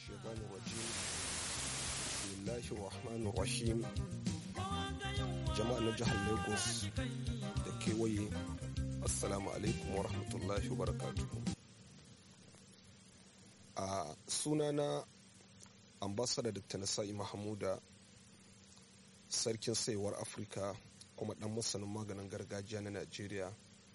الشيطان الرجيم بسم الله الرحمن الرحيم jama'a na jihar lagos da kewaye assalamu alaikum wa rahmatullahi wa barakatuhu a sunana ambasada dr nasa'i mahamuda sarkin saiwar afirka kuma dan masanin maganin gargajiya na najeriya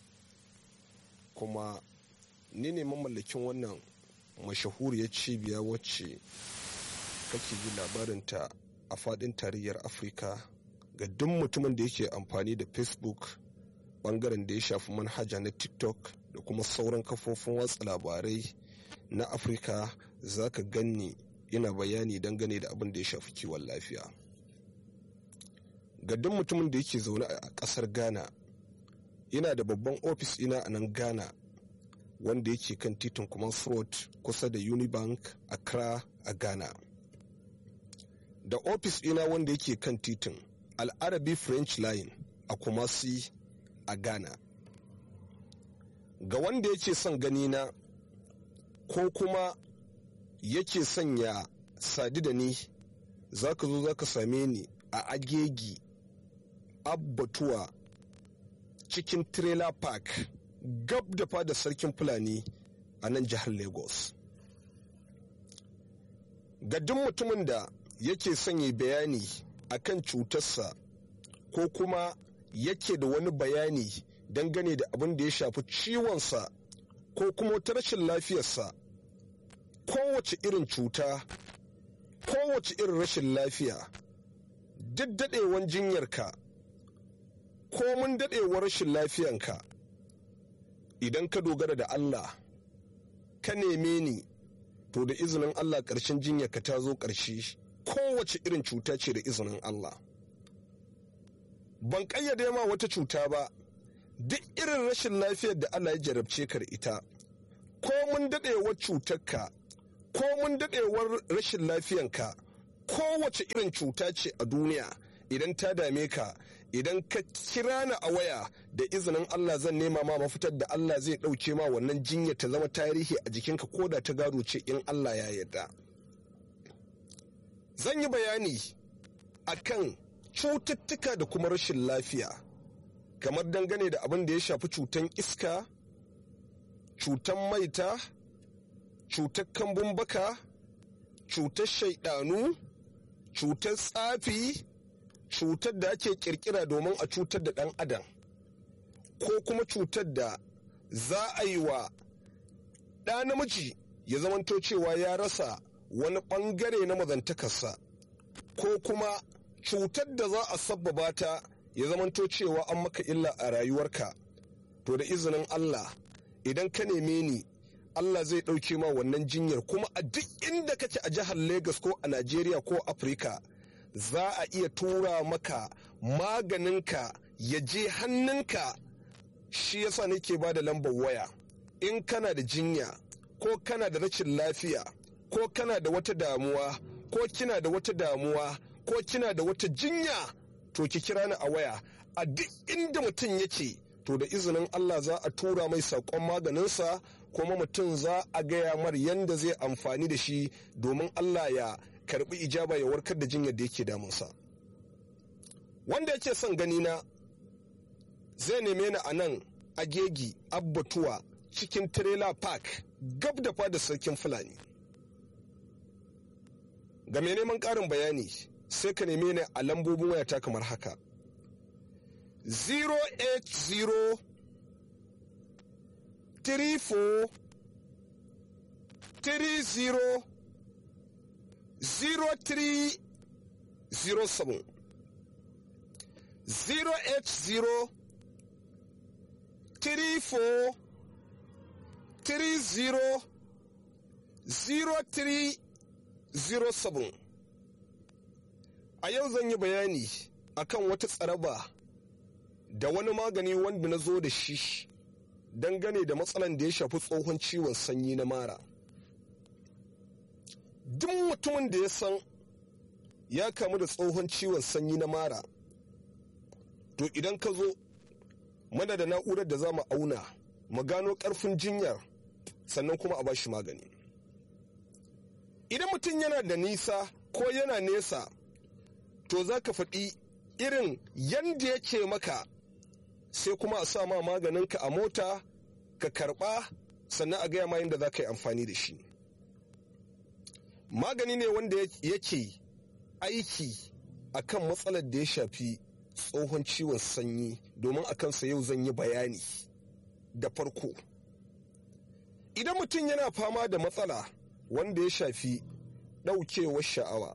kuma ni ne mamallakin wannan mashahuriyar cibiya wacce kake ji labarinta a fadin tarayyar afirka ga duk mutumin da yake amfani da facebook bangaren da ya shafi manhaja na tiktok da kuma sauran kafofin watsa labarai na afirka za ka ganni ina bayani dangane da abin da ya shafi kiwon lafiya ga duk mutumin da yake zaune a kasar ghana ina da babban ofis ina a nan ghana wanda yake kan titin kuma road kusa da unibank accra a ghana da ofis ina wanda yake kan titin al'arabi french line a kumasi a ghana ga wanda yake son gani na ko kuma yake sanya sadi da ni za ka zo za ka same ni a agegi abbatuwa cikin trailer park gab da fada sarkin fulani a nan jihar lagos ga duk mutumin da yake sanya bayani akan cutarsa ko kuma yake da wani bayani dangane da abin da ya shafi ciwonsa ko kuma wata rashin lafiyarsa kowace irin cuta kowace irin rashin lafiya duk daɗewan jinyarka ko mun daɗewar rashin lafiyanka idan ka dogara da Allah ka neme ni to da izinin Allah ƙarshen jinyarka ta zo ƙarshe kowace irin cuta ce da izinin Allah ban ƙayyade ma wata cuta ba duk irin rashin lafiyar da Allah ya jarabce ka da ita ko mun daɗewar cutarka ko mun daɗewar rashin lafiyanka kowace irin cuta ce a duniya idan ta dame ka idan ka kira ni a waya da izinin Allah zan nema ma mafitar da Allah zai ɗauke ma wannan jinya ta zama tarihi a jikinka ko da ta gado ce in Allah ya yarda. Zan yi bayani a kan cututtuka da kuma rashin lafiya kamar dangane da abin da ya shafi cutan iska, cutan maita, cutar kambun baka, cutar shaidanu, cutar tsafi, cutar da ake kirkira domin a cutar da ɗan adam ko kuma cutar da za a yi wa ɗa namiji ya zamanto cewa ya rasa wani ɓangare na mazantakarsa ko kuma cutar da za a sabbaba ta ya zamanto cewa an maka illa a rayuwarka to da izinin Allah idan ka neme ni Allah zai ɗauke ma wannan jinyar kuma a duk inda kake a jihar Legas ko a Najeriya ko Afirka za a iya tura maka maganinka ya je hannunka shi yasa nake ba da lambar waya in kana da jinya ko kana da rashin lafiya ko kana da wata damuwa ko kina da wata damuwa ko kina da wata jinya to ki kira ni a waya a duk inda mutum yake to da izinin Allah za a tura mai saƙon maganinsa kuma mutum za a gaya mar yadda zai amfani da shi domin Allah ya karbi ijaba ya warkar da jinyar da yake damunsa wanda yake son gani na zai neme ni a nan agegi abbatuwa cikin trailer park gab da fada sarkin fulani ga mai neman ƙarin bayani sai ka neme ni a lambobin wayata kamar haka 080 34 30 0307 080 34 30 0307 a yau zan yi bayani akan wata tsaraba da wani magani wanda na zo da shi dangane da matsalan da ya shafi tsohon ciwon sanyi na mara duk mutumin da ya san ya kamu da tsohon ciwon sanyi na mara to idan ka zo mana da na'urar da za mu auna mu gano ƙarfin jinyar sannan kuma a bashi magani idan mutum yana da nisa ko yana nesa to za ka faɗi irin yanda yake maka sai kuma a sa ma maganinka a mota ka karɓa sannan a gaya ma yadda za ka yi amfani da shi magani ne wanda yake aiki akan matsalar da ya shafi tsohon ciwon sanyi domin a kansa yau zan yi bayani da farko idan mutum yana fama da matsala wanda ya shafi ɗaukewar sha'awa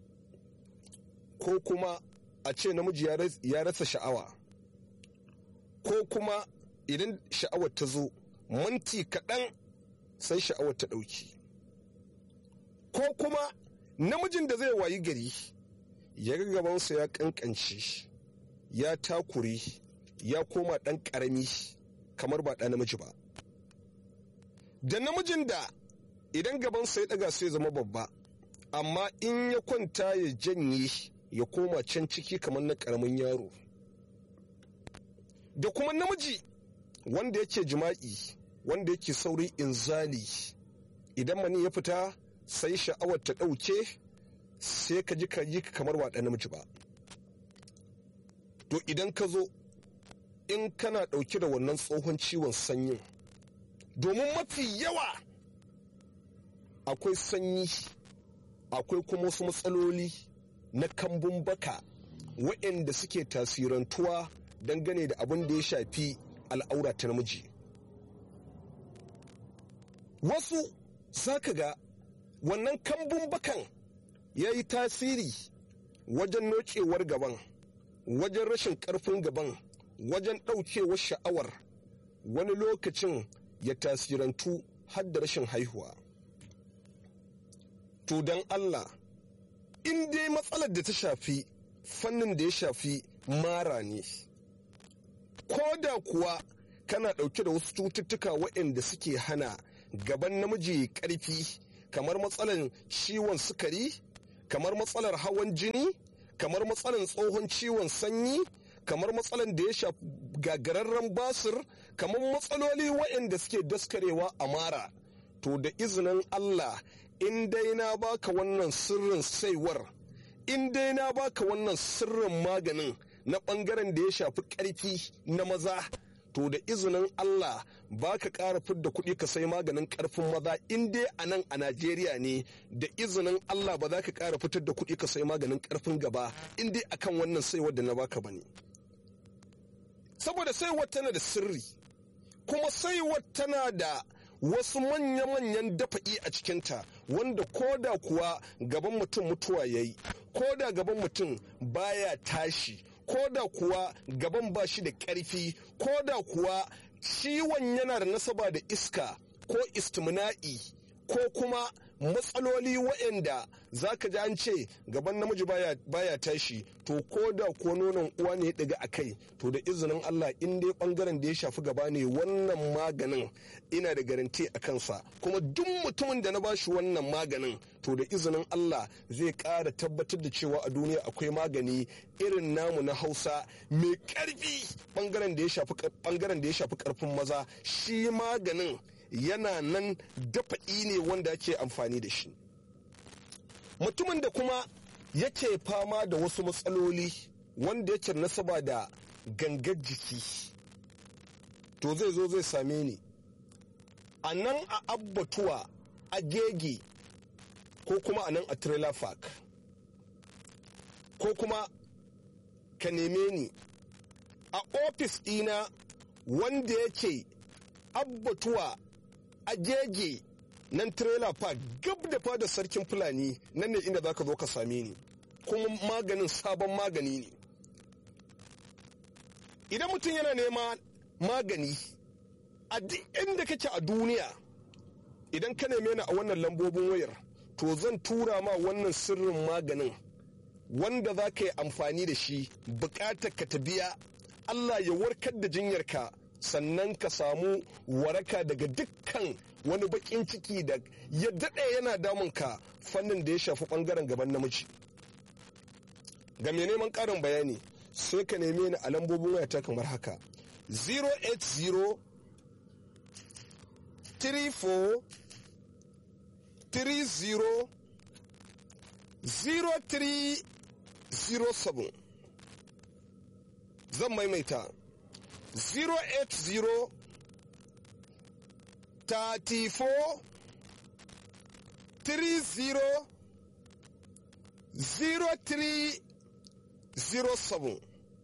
ko kuma a ce namiji ya rasa sha'awa ko kuma idan sha'awar ta zo minti kaɗan sai sha'awar ta ɗauki ko kuma namijin da zai wayi gari ya ga gabansa ya ƙanƙance ya takure ya koma ɗan ƙarami kamar ba ɗa namiji ba da namijin da idan gabansa ya ɗaga sai zama babba amma in ya kwanta ya janye ya koma can ciki kamar na ƙaramin yaro da kuma namiji wanda yake jima'i wanda yake sauri inzali idan mani ya fita sai sha'awar ta ɗauke sai ka ji ka yi kamar ba ɗan namiji ba to idan ka zo in kana ɗauke da wannan tsohon ciwon sanyin domin mafi yawa akwai sanyi akwai kuma wasu matsaloli na kambun baka waɗanda suke tasirantuwa dangane da abin da ya shafi al'aura ta namiji wasu za ka ga wannan kambun bakan ya yi tasiri wajen nocewar gaban wajen rashin ƙarfin gaban wajen ɗaukewar sha'awar wani lokacin ya tasirantu har da rashin haihuwa to don allah in dai matsalar da ta shafi fannin da ya shafi mara ne ko da kuwa kana ɗauke da wasu cututtuka waɗanda suke hana gaban namiji ƙarfi kamar matsalar ciwon sukari kamar matsalar hawan jini kamar matsalar tsohon ciwon sanyi kamar matsalar da ya shafi gagararren basir kamar matsaloli waɗanda suke daskarewa a mara to da izinin allah in dai na baka wannan sirrin saiwar in dai na baka wannan sirrin maganin na ɓangaren da ya shafi ƙarfi na maza to da izinin Allah ba ka ƙara fidda kuɗi ka sai maganin ƙarfin maza in dai a nan a Najeriya ne da izinin Allah ba za ka ƙara fitar da kuɗi ka sai maganin ƙarfin gaba in dai akan wannan saiwar da na baka bane saboda saiwar tana da sirri kuma saiwar tana da wasu manya-manyan dafa'i a cikinta wanda koda kuwa gaban mutum mutuwa ya yi koda gaban mutum baya tashi koda kuwa gaban ba shi da ƙarfi koda kuwa ciwon yana da nasaba da iska ko istimna'i ko kuma matsaloli waɗanda za ka ji an ce gaban namiji baya, baya tashi to ko da ko nonon uwa ne ya ɗiga a kai to da izinin Allah in dai ɓangaren da ya shafi gaba ne wannan maganin ina da garanti a kansa kuma duk mutumin da na bashi wannan maganin to da izinin Allah zai ƙara tabbatar da cewa a duniya akwai magani irin namu na Hausa mai ƙarfi ɓangaren da ya shafi ɓangaren da ya shafi ƙarfin maza shi maganin yana nan dafa'i ne wanda ake amfani da shi mutumin da kuma yake fama da wasu matsaloli wanda yake nasaba da gangar jiki to zai zo zai same ni a nan a abbatuwa a gege ko kuma a nan a trailer park ko kuma ka neme ni a ofis ɗina wanda yake abbatuwa a gege nan trailer park gab da fada sarkin fulani nan ne inda zaka zo ka same ni kuma maganin sabon magani ne idan mutum yana nema magani a duk inda kake a duniya idan ka neme ni a wannan lambobin wayar to zan tura ma wannan sirrin maganin wanda za ka yi amfani da shi bukatar ka ta biya allah ya warkar da jinyarka sannan ka samu waraka daga dukkan wani bakin ciki da ya daɗe yana damunka fannin da ya shafi ɓangaren gaban namiji ga mai neman ƙarin bayani sai ka neme ni a lambobin wayata kamar haka 080 34 30 0307 zan maimaita 080 34 30 0307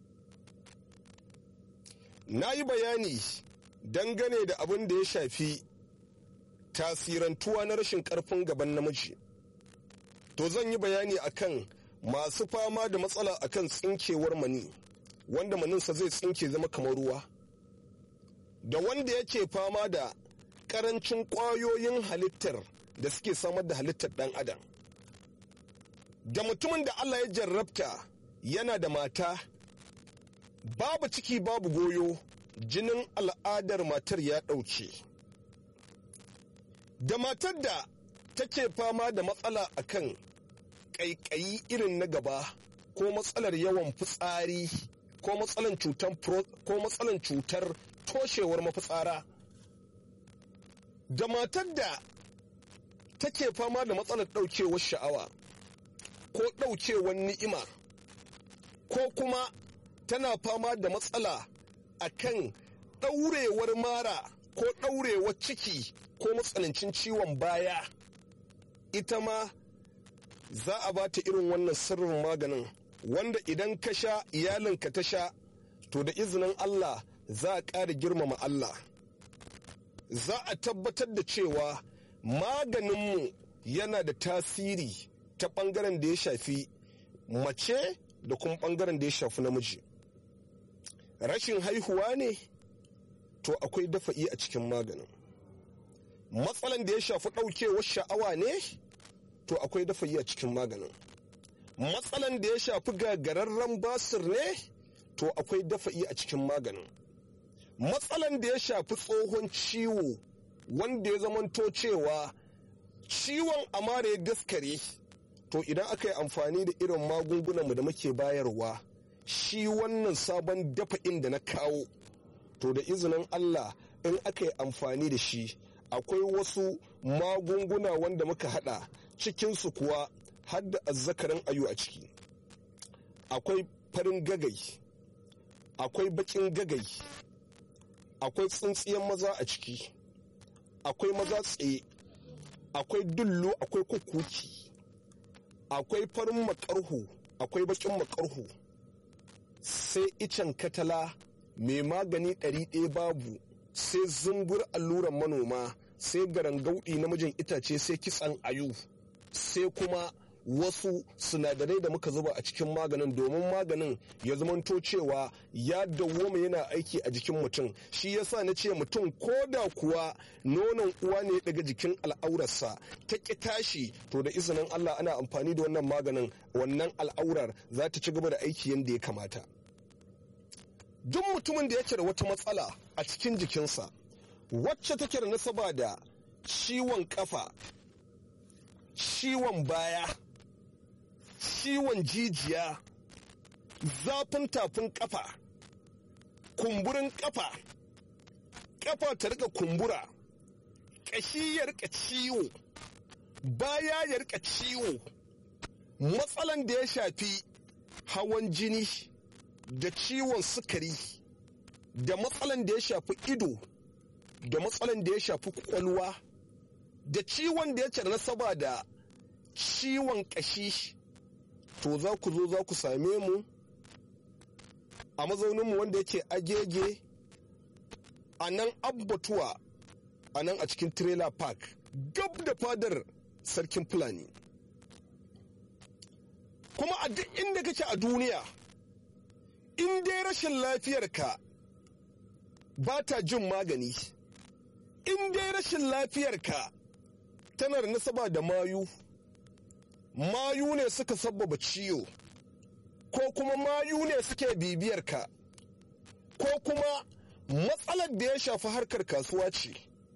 na yi bayani dangane da abin da ya shafi tasirantuwa na rashin karfin gaban namiji to zan yi bayani akan masu fama da matsala akan tsinkewar mani wanda maninsa zai tsinke zama kamar ruwa da wanda yake fama da karancin kwayoyin halittar da suke samar da halittar dan adam da mutumin da Allah ya jarrabta yana da mata babu ciki babu goyo jinin al'adar matar ya ɗauke da matar da take fama da matsala akan ƙaiƙayi irin na gaba ko matsalar yawan fitsari ko matsalan cutar ko matsalan cutar toshewar mafitsara da matar da take fama da matsalar ɗaukewar sha'awa ko ɗaukewar ni'ima ko kuma tana fama da matsala a kan ɗaurewar mara ko ɗaurewar ciki ko matsanancin ciwon baya ita ma za a ba ta irin wannan sirrin maganin wanda idan ka sha iyalinka ta sha to da izinin Allah za a ƙara girmama Allah za a tabbatar da cewa maganinmu yana da tasiri ta ɓangaren da ya shafi mace da kuma ɓangaren da ya shafi namiji rashin haihuwa ne to akwai dafa'i a cikin maganin matsalan da ya shafi ɗaukewar sha'awa ne to akwai dafa'i a cikin maganin matsalan da ya shafi gagararren basir ne to akwai dafa'i a cikin maganin matsalan da ya shafi tsohon ciwo wanda ya zamanto cewa ciwon amara ya daskare to idan aka yi amfani da irin magungunanmu da muke bayarwa shi wannan sabon dafa'in da na kawo to da izinin Allah in aka yi amfani da shi akwai wasu magunguna wanda muka hada cikinsu kuwa har da azzakarin ayu a ciki akwai farin gagai akwai bakin gagai akwai tsintsiyan maza a ciki akwai maza tsaye akwai dullo akwai kukuki akwai farin makarhu akwai bakin makarhu sai icen katala mai magani ɗari ɗaya babu sai zumbur alluran manoma sai garangaudi namijin itace sai kitsan ayu sai kuma wasu sinadarai da muka zuba a cikin maganin domin maganin ya zamanto cewa ya dawwama yana aiki a jikin mutum shi yasa na ce mutum ko da kuwa nonon uwa ne daga jikin al'aurarsa ta ƙi tashi to da izinin Allah ana amfani da wannan maganin wannan al'aurar za ta ci gaba da aiki yadda ya kamata duk mutumin da yake da wata matsala a cikin jikinsa wacce take da nasaba da ciwon kafa ciwon baya ciwon jijiya zafin tafin kafa kumburin kafa kafa ta rika kumbura ƙashi ya rika ciwo baya ya rika ciwo matsalan da ya shafi hawan jini da ciwon sukari da matsalan da ya shafi ido da matsalan da ya shafi kwakwalwa da ciwon da ya ce nasaba da ciwon ƙashi to za ku zo za ku same mu a mazauninmu wanda yake agege a nan abbatuwa a nan a cikin trailer park gab da fadar sarkin fulani kuma a duk inda kake a duniya in dai rashin lafiyarka ba ta jin magani in dai rashin lafiyarka tana da nasaba da mayu mayu ne suka sabbaba ciwo ko kuma mayu ne suke bibiyarka ko kuma matsalar da ya shafi harkar kasuwa ce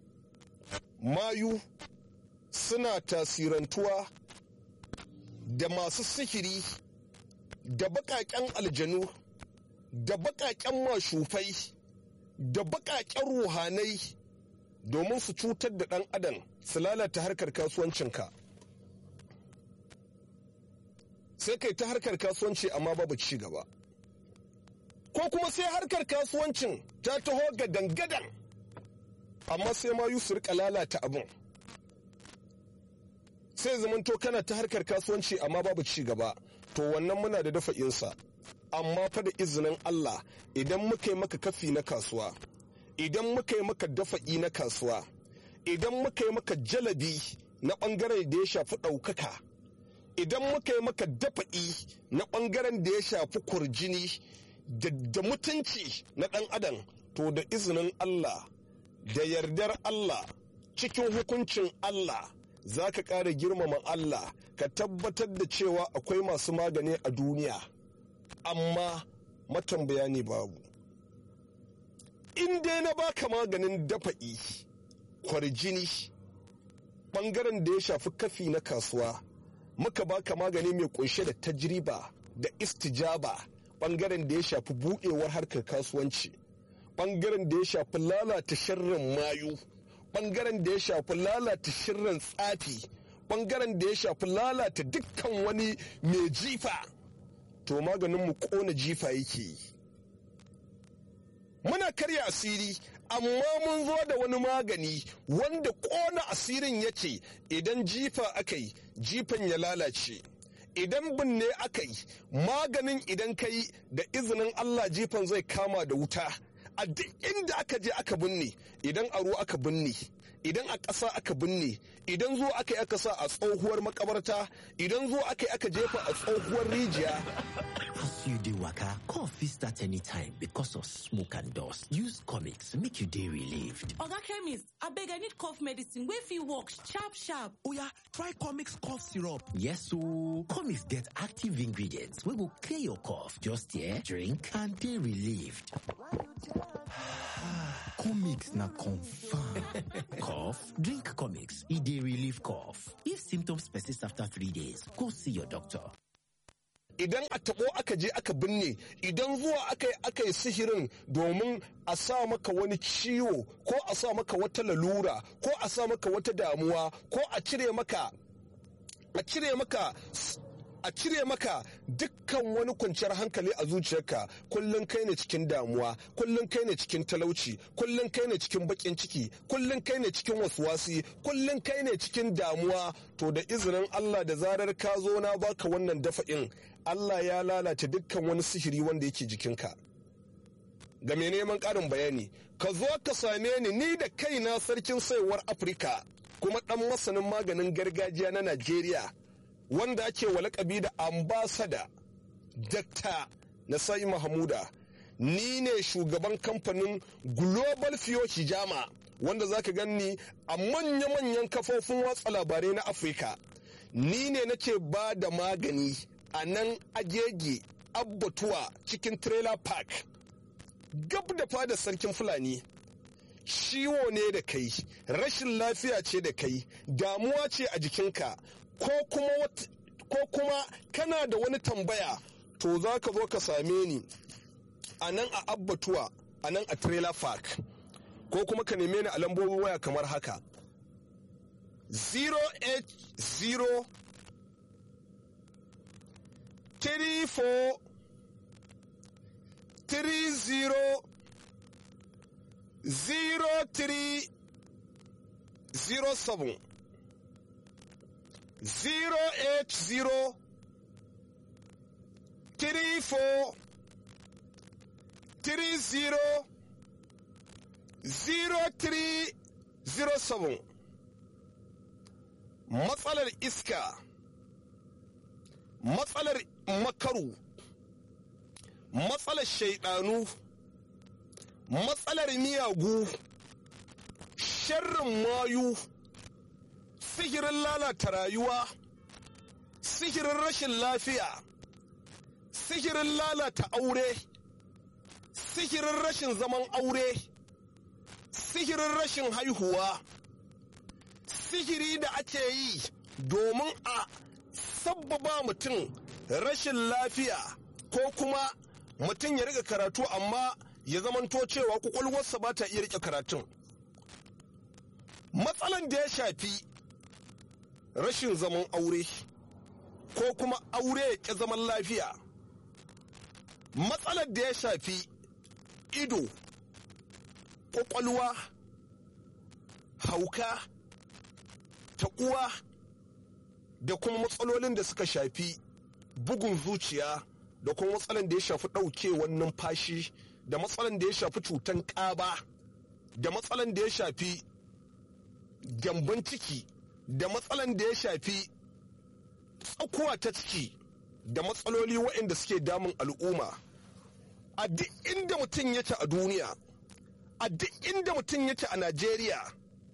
mayu suna tasirantuwa da masu sihiri da baƙaƙen aljanu da baƙaƙen mashufai da baƙaƙen ruhanai domin su cutar da ɗan adam su lalata harkar kasuwancinka sai kai ta harkar kasuwanci amma babu ci gaba ko kuma sai harkar kasuwancin ta taho ga dangadan amma sai ma su rika lalata abin sai zamanto kana ta harkar kasuwanci amma babu ci gaba to wannan muna da dafa insa amma fa da izinin Allah idan muka yi maka kafi na kasuwa idan muka yi maka dafa'i na kasuwa idan muka yi maka jalabi na ɓangaren da ya shafi ɗaukaka idan muka yi maka dafa'i na ɓangaren da ya shafi kurjini da mutunci na ɗan adam to da izinin Allah da yardar Allah cikin hukuncin Allah za ka ƙara girmama Allah ka tabbatar da cewa akwai masu magani a duniya amma matambaya ne babu in dai na baka maganin dafa'i kwarjini ɓangaren da ya shafi kafi na kasuwa muka baka magani mai kunshe da tajriba da istijaba ɓangaren da ya shafi buɗewar harkar kasuwanci ɓangaren da ya shafi lalata sharrin mayu ɓangaren da ya shafi lalata sharrin tsafi ɓangaren da ya shafi lalata dukkan wani mai jifa to maganin mu ƙona jifa yake yi muna karya asiri amma mun zo da wani magani wanda ƙona asirin yake idan jifa aka yi jifan ya lalace idan binne aka yi maganin idan ka yi da izinin allah jifan zai kama da wuta a duk inda aka je aka binne idan a ruwa aka binne idan a ƙasa aka binne idan zo aka yi aka sa a tsohuwar makabarta idan zo aka yi aka jefa a tsohuwar rijiya As you dey waka, cough fit start anytime because of smoke and dust. Use comics make you dey relieved. Oga chemist, abeg I need cough medicine wey fit work sharp sharp. Oya, try comics cough syrup. Yes ooo, comics get active ingredients wey go clear your cough. Just here, drink and dey relieved. comics na confirm. cough? Drink comics, e dey relieve cough. If symptoms persist after three days, go see your doctor. idan a taɓo aka je aka binne idan zuwa aka yi aka yi sihirin domin a sa maka wani ciwo ko a sa maka wata lalura ko a sa maka wata damuwa ko a cire maka a cire maka a cire maka dukkan wani kwanciyar hankali a zuciyarka kullum kai ne cikin damuwa kullum kai ne cikin talauci kullum kai ne cikin bakin ciki kullum kai ne cikin wasuwasi kullum kai ne cikin damuwa to da izinin Allah da zarar ka zo na baka wannan dafa'in Allah ya lalata dukkan wani sihiri wanda yake jikinka ga mai neman ƙarin bayani ka zo ka same ni ni da kaina sarkin saiwar afirka kuma ɗan masanin maganin gargajiya na najeriya wanda ake wa lakabi da ambasada dakta nasai mahamuda ni ne shugaban kamfanin global fiyo hijama wanda zaka ganni a manya-manyan kafofin watsa labarai na afirka ni ne nake ba da magani a nan agege abbatuwa cikin trailer park gab da fada sarkin fulani ciwo ne da kai rashin lafiya ce da kai damuwa ce a jikinka ko kuma ko kuma kana da wani tambaya to za ka zo ka same ni a nan a abbatuwa a nan a trailer park ko kuma ka neme ni a lambobin waya kamar haka 080 34 30 03 07 080 34 30 0307 matsalar iska matsalar makaru matsalar shaidanu matsalar miyagu sharrin mayu sihirin lalata rayuwa sihirin rashin lafiya sihirin lalata aure sihirin rashin zaman aure sihirin rashin haihuwa sihiri da ake yi domin a sabbaba mutum rashin lafiya ko kuma mutum ya riga karatu amma ya zamanto cewa kwakwalwarsa ba ta iya rike karatun matsalan da ya shafi rashin zaman aure ko kuma aure ya ƙi zaman lafiya matsalar da ya shafi ido ƙwaƙwalwa hauka taƙuwa da kuma matsalolin da suka shafi bugun zuciya da kuma matsalan da ya shafi ɗaukewar numfashi da matsalan da ya shafi cutan ƙaba da matsalan da ya shafi gyamban ciki da matsalan da ya shafi tsakuwa ta ciki da matsaloli waɗanda suke damun al'umma a duk inda mutum yake a duniya a duk inda mutum yake a najeriya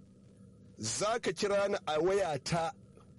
za ka kira ni a wayata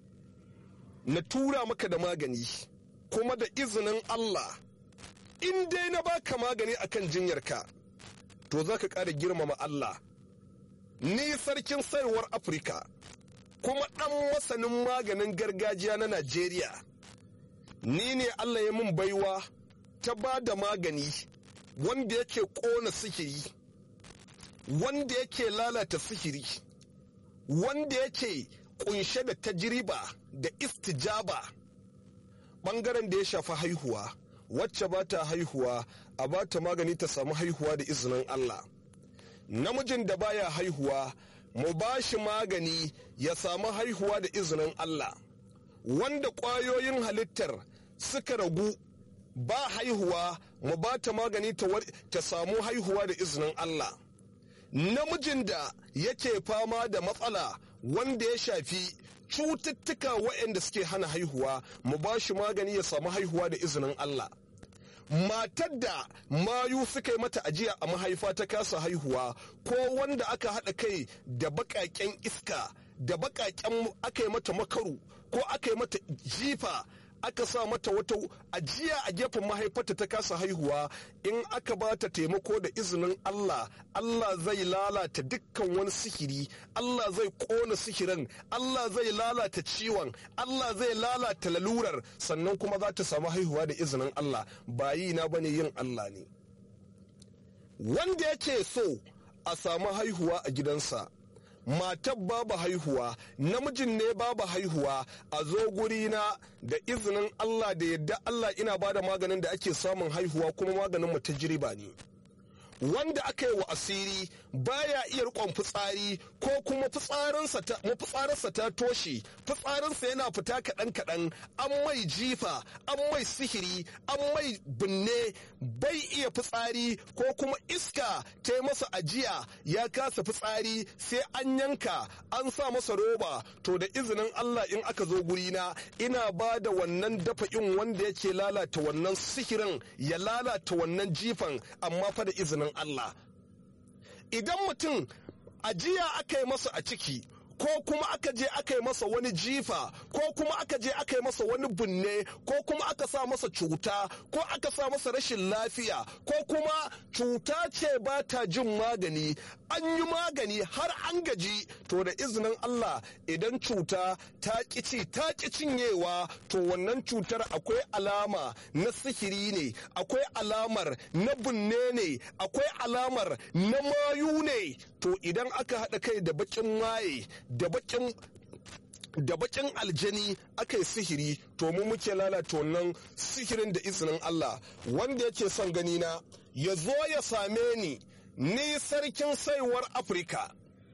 na tura maka da magani kuma da izinin allah in dai na baka magani akan jinyarka to za ka ƙara girmama allah ni sarkin sayarwar afirka kuma ɗan masanin maganin gargajiya na najeriya ni ne allah ya min baiwa ta ba da magani wanda yake ƙona sihiri wanda yake lalata sihiri wanda yake kunshe da tajriba da istijaba ɓangaren da ya shafi haihuwa wacce ba ta haihuwa a ba ta magani ta samu haihuwa da izinin allah namijin da baya haihuwa mu ba shi magani ya samu haihuwa da izinin Allah wanda ƙwayoyin halittar suka ragu ba haihuwa mu ba ta magani ta samu haihuwa da izinin Allah namijin da yake fama da matsala wanda ya shafi cututtuka waɗanda suke hana haihuwa mu ba shi magani ya samu haihuwa da izinin Allah matar da mayu suka yi mata ajiya a mahaifa ta kasa haihuwa ko wanda aka haɗa kai da baƙaƙen iska da baƙaƙen aka yi mata makaru ko aka yi mata jifa aka sa mata wata ajiya a gefen mahaifarta ta kasa haihuwa in aka ba ta taimako da izinin Allah Allah zai lalata dukkan wani sihiri Allah zai kona sihirin Allah zai lalata ciwon Allah zai lalata lalurar sannan kuma za ta samu haihuwa da izinin Allah ba yi na bane yin Allah ne wanda yake so a samu haihuwa a gidansa matar babu haihuwa namijin ne babu haihuwa a zo gurina da izinin Allah da yadda Allah ina ba da maganin da ake samun haihuwa kuma maganin mu ta jiriba ne wanda aka yi wa asiri baya iya rikon fitsari ko kuma fitsarinsa ta toshe fitsarinsa yana fita kaɗan kaɗan an mai jifa an mai sihiri an mai binne bai iya fitsari ko kuma iska ta yi masa ajiya ya kasa fitsari sai an yanka an sa masa roba to da izinin Allah in aka zo gurina ina ba da wannan dafa'in wanda yake lalata wannan sihirin ya lalata wannan jifan amma fa da izinin Allah. Idan mutum ajiya aka yi masa a ciki, ko kuma aka je aka yi masa wani jifa, ko kuma aka je aka yi masa wani binne, ko kuma aka sa masa cuta, ko aka sa masa rashin lafiya, ko kuma cuta ce ba ta jin magani, an yi magani har an gaji, to da izinin Allah idan cuta ta ƙici ta ƙi cinyewa, to wannan cutar akwai alama na sihiri ne, akwai alamar na binne ne, akwai alamar na mayu ne, to idan aka haɗa kai da baƙin maye da baƙin da bakin aljani aka yi sihiri to mu muke lalata wannan sihirin da izinin Allah wanda yake son gani na ya zo ya same ni ni sarkin saiwar Afirka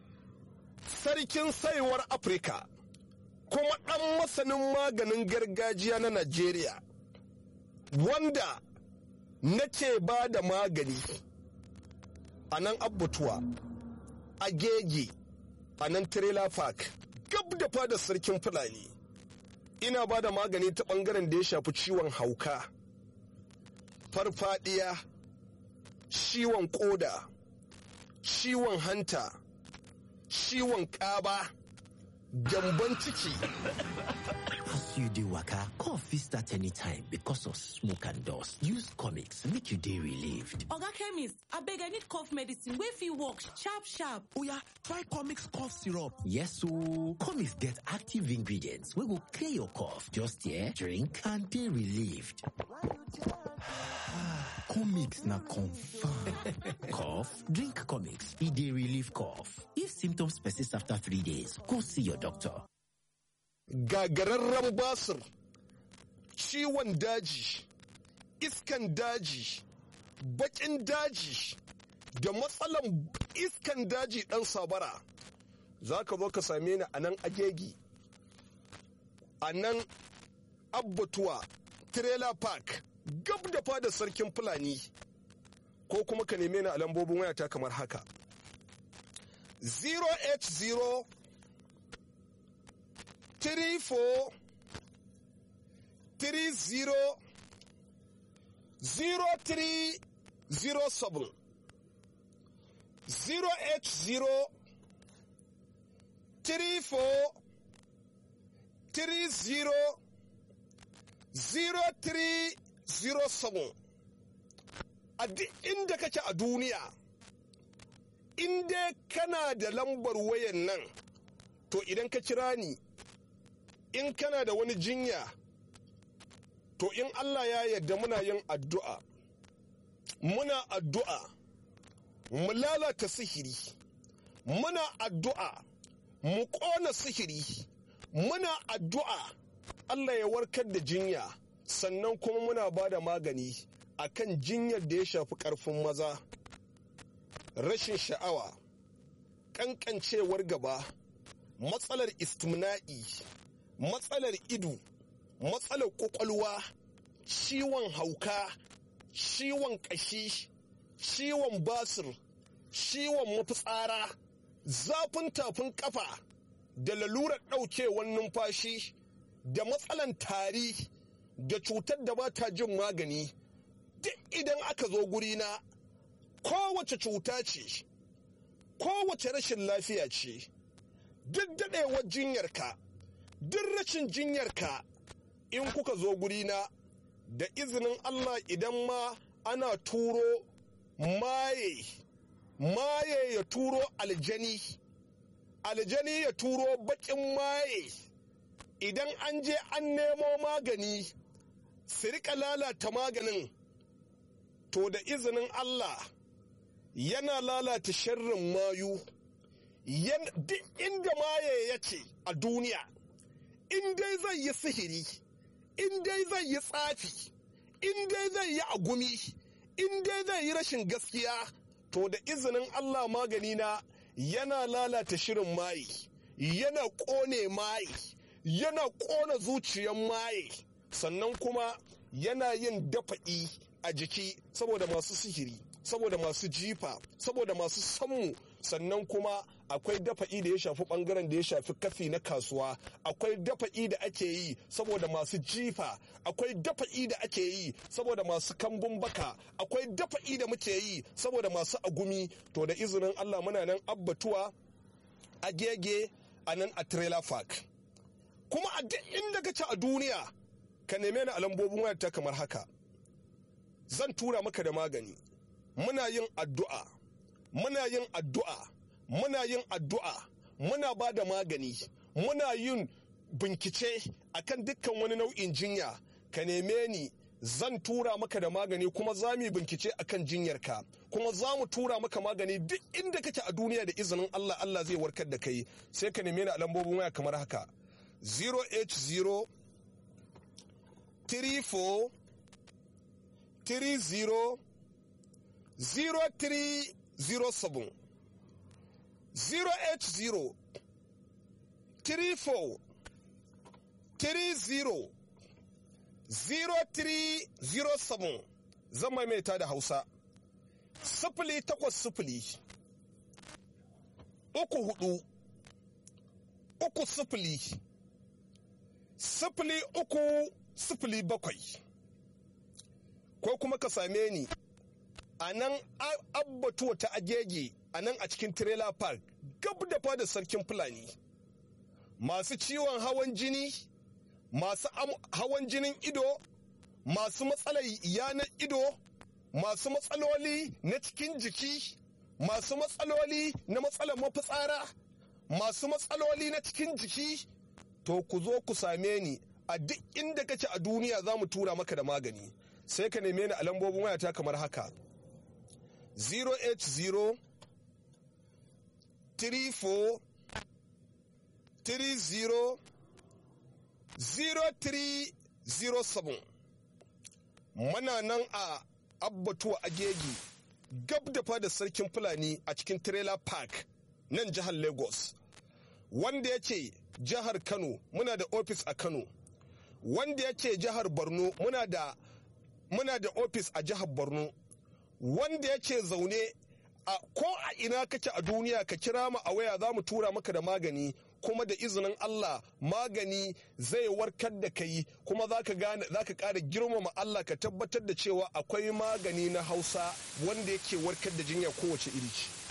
sarkin saiwar Afirka kuma ɗan masanin maganin gargajiya na Najeriya wanda nake ba da magani a nan abbatuwa a gege a nan trailer park gab da fadar sarkin fulani ina ba da magani ta bangaren da ya shafi ciwon hauka farfadiya ciwon koda ciwon hanta ciwon kaba gyamban ciki As you dey waka, cough fit start anytime because of smoke and dust. Use comics make you dey relieved. Oga chemist, abeg I need cough medicine wey fit work sharp sharp. Oya, try Comix cough syrup. Yes ooo, comics get active ingredients wey go clear your cough. Just here, drink and dey relieved. Comix na confirm. Cough? Drink comics. E dey relieve cough. If symptoms persist after three days, go see your doctor. gagararren basir ciwon daji iskan daji bakin daji da matsalan iskan daji dan sabara za ka zo ka same ni a nan agegi a nan abbatuwa trailer park gab da fada sarkin fulani ko kuma ka neme ni a lambobin wayata kamar haka 080 34 30 0307 080 34 30 0307 a duk inda kake a duniya in dai kana da lambar wayan nan to idan ka kira ni in kana da wani jinya to in Allah ya yarda muna yin addu'a muna addu'a mu lalata sihiri muna addu'a mu ƙona sihiri muna addu'a Allah ya warkar da jinya sannan kuma muna ba da magani akan jinyar da ya shafi ƙarfin maza rashin sha'awa ƙanƙancewar gaba matsalar istimna'i matsalar ido matsalar ƙwaƙwalwa ciwon hauka ciwon ƙashi ciwon basir ciwon mafitsara zafin tafin ƙafa da lalurar ɗaukewar numfashi da matsalan tari da cutar da ba ta jin magani duk idan aka zo gurina kowace cuta ce kowace rashin lafiya ce duk daɗewar jinyarka duk rashin jinyarka in kuka zo gurina da izinin Allah idan ma ana turo maye maye ya turo aljani aljani ya turo bakin maye idan an je an nemo magani su rika lalata maganin to da izinin Allah yana lalata sharrin mayu duk inda maye yake a duniya in dai zai yi sihiri in dai zai yi tsafi in dai zai yi agumi in dai zai yi rashin gaskiya to da izinin Allah magani na yana lalata shirin maye yana ƙone maye yana ƙona zuciyan maye sannan kuma yana yin dafa'i a jiki saboda masu sihiri saboda masu jifa saboda masu sammu sannan kuma akwai dafa'i da ya shafi bangaren da ya shafi kafi na kasuwa akwai dafa'i da ake yi saboda masu jifa akwai dafa'i da ake yi saboda masu kambun baka akwai dafa'i da muke yi saboda masu agumi to da izinin allah muna nan abbatuwa a gege a nan a trailer park kuma a duk inda ka ci a duniya ka neme ni a lambobin wayarta kamar haka zan tura maka da magani muna yin addu'a muna yin addu'a muna yin addu'a muna ba da magani muna yin bincike akan dukkan wani nau'in jinya ka neme ni zan tura maka da magani kuma za mu yi bincike akan jinyarka kuma za mu tura maka magani duk inda kake a duniya da izinin Allah Allah zai warkar da kai sai ka neme ni a lambobin waya kamar haka 080 34 30 0307 080 34 30 0307 zan maimaita da hausa sifili takwas sifili uku hudu uku sifili sifili uku sifili bakwai ko kuma ka same ni a nan abbatuwa ta agege a nan a cikin trailer park gab da fadar sarkin fulani masu ciwon hawan jini masu hawan jinin ido masu matsalar yanar ido masu matsaloli na cikin jiki masu matsaloli na matsalar mafitsara masu matsaloli na cikin jiki to ku zo ku same ni a duk inda kace a duniya za mu tura maka da magani sai ka neme ni a lambobin wayata kamar haka 080 34 30 0307 07 muna nan a abbatuwa agegi gab da fada sarkin fulani a cikin trailer park nan jihar lagos wanda yake jihar kano muna da ofis a kano wanda yake jihar borno muna da muna da ofis a jihar borno wanda yake zaune a ko a ina kake a duniya ka kira mu a waya za mu tura maka da magani kuma da izinin Allah magani zai warkar da kai kuma za ka gane za ka ƙara girmama Allah ka tabbatar da cewa akwai magani na Hausa wanda yake warkar da jinya kowace iri ce.